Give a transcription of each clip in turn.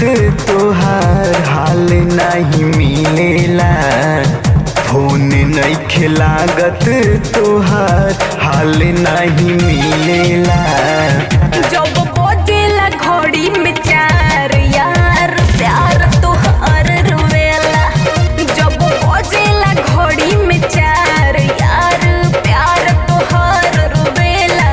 तोहार हाल नहीं मिलेला फोन नहीं लागत तोहार हाल नहीं मिलेला जब बजेला घड़ी में चार यार प्यार तोहार रुवेला जब बजेला घड़ी में चार यार प्यार तोहार रुवेला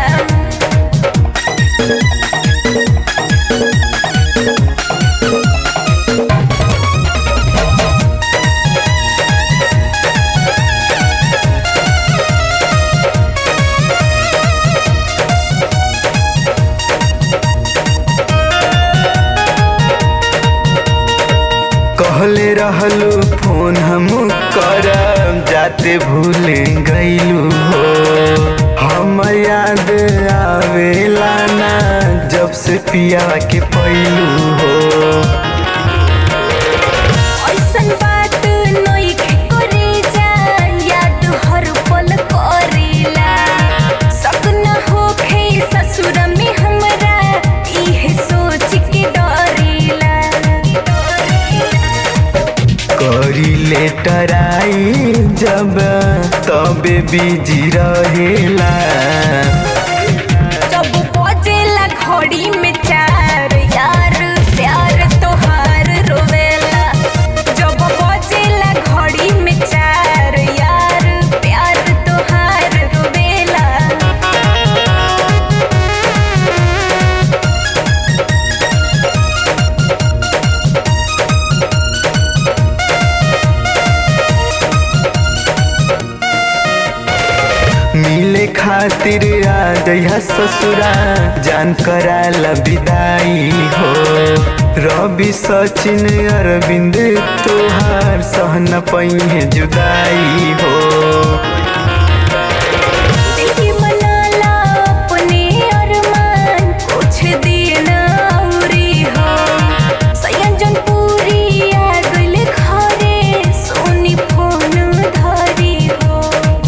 कहले रहलू फोन हम करब जाते भूल गईलू हो हम याद आवेला ना जब से पिया के पैलू हो ऐसन बात नइखे करे जा याद हर पल करेला सपना होखे ससुर में हमरा इहे सोच के डरेला करी लेटर आई जब तबे बिजी रहेला जब बजेला घड़ी में चार यार प्यार तोहार रोवेला जब बजेला घड़ी में चार यार प्यार तोहार रोवेला मिले खातिर आ जइहा ससुरा जान कराला विदाई हो रवि सचिन अरविंद तोहार सहन पहिए जुदाई हो दिल मनाला अपने अरमान कुछ दिन औरी हो सयंजन पूरी आ गइल घरे सोनी फोन धरी हो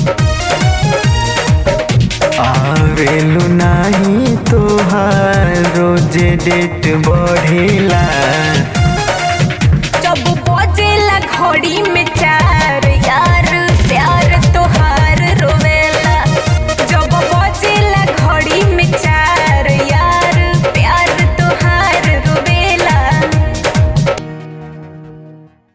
आवेलू नाही तोहार रोजे डेट बढ़ेला जब बजेला घड़ी में